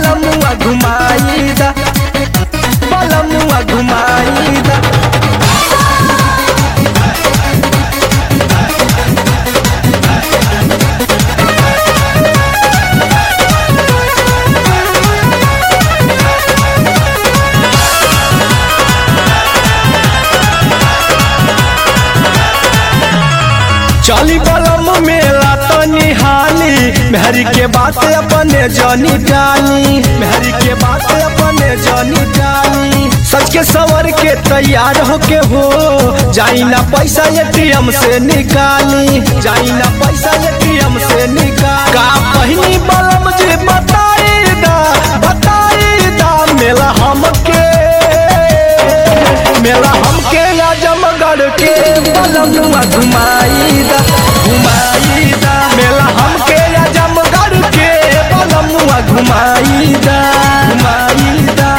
बलमुआ घुमाई दा बलमुआ घुमाई दा चली बलम मेला तनी हाली मेहरी के बात अपने जानी जानी मेहरी के बात अपने जानी जानी सच के सवर के तैयार होके हो जाई ना पैसा एटीएम से निकाली जाई ना पैसा एटीएम से निकाल का पहिनी बलम जी बताई दा बताई दा मेला हमके मेला हमके आजमगढ़ के बलमुआ घुमाई दा घुमाई दा मेला हमके आजमगढ़ के बलमुआ घुमाई दा घुमाई दा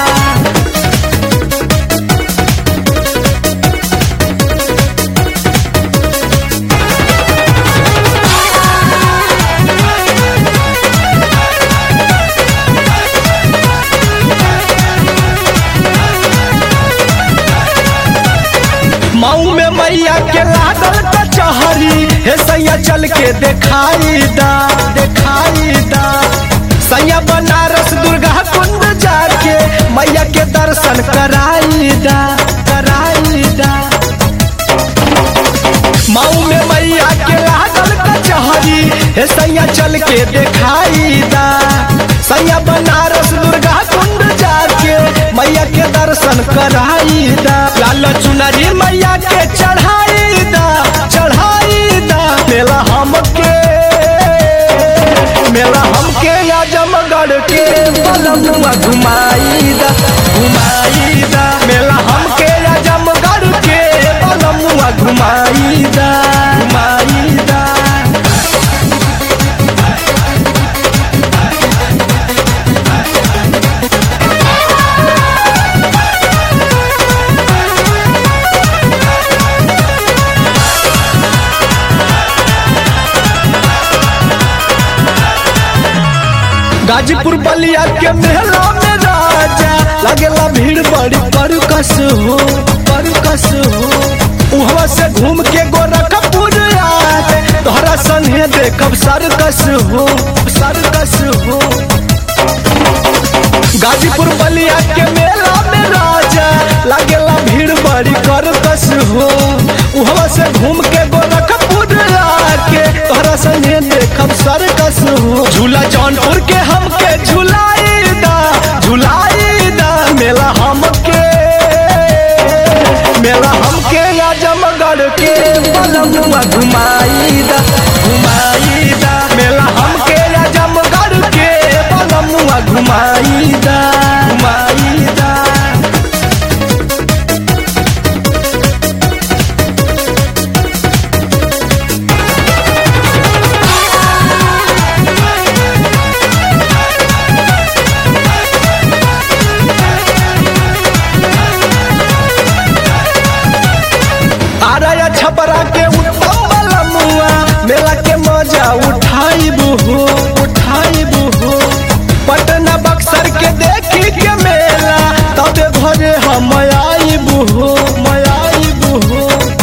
मऊ में मैया के लागल कचहरी हे सैया चल के देखाई दा देखाई दा सैया बनारस दुर्गा कुंड जाके मैया के दर्शन कराई दा कराई दा मऊ में मैया के लागल कचहरी हे सैया चल के देखाई दा सैया बनारस दुर्गा कुंड जाके मैया के दर्शन कराई दा लाल चुनरी मैया के चढ़ाई दा चढ़ाई दा मेला हमके मेला हमके आजमगढ़ के बलमुआ घुमाई दा घुमाई दा मेला हमके आजमगढ़ के बलमुआ घुमाई दा घुमाई दा गाजीपुर बलिया के मेला में राजा लगेला भीड़ बड़ी परकस हो परकस हो उहवा से घूम के गोरखपुर आके तोहरा संगे देखब सरकस हो सरकस हो गाजीपुर बलिया के मेला में राजा लगेला भीड़ बड़ी करकस हो उहवा से घूम के गोरखपुर आके तोहरा संगे देखब सरकस हो झूला जौनपुर के हमके झुलाई दा झुलाई दा मेला हमके मेला हमके आजमगढ़ के बलमुआ घुमाई दा घुमाई दा मेला हमके आजमगढ़ के बलमुआ घुमाई दा घुमाई दा आराया छपरा के उत्तम बलमुआ मेला के मजा उठाइबू हो उठाइबू हो पटना बक्सर के देखी के मेला तबे घरे हम आइबू हो मयाइबू हो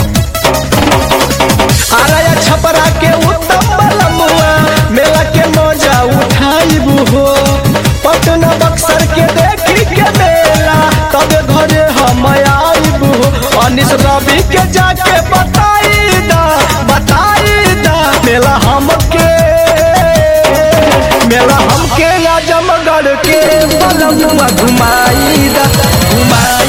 आराया छपरा के उत्तम बलमुआ मेला के मजा उठाइबू हो पटना बक्सर के देखी के मेला तबे घरे हम आइबू हो अनिस रवि के जाके बताई दा बताई दा मेला हमके मेला हमके आजमगढ़ के बलमुआ घुमाई दा घुमाई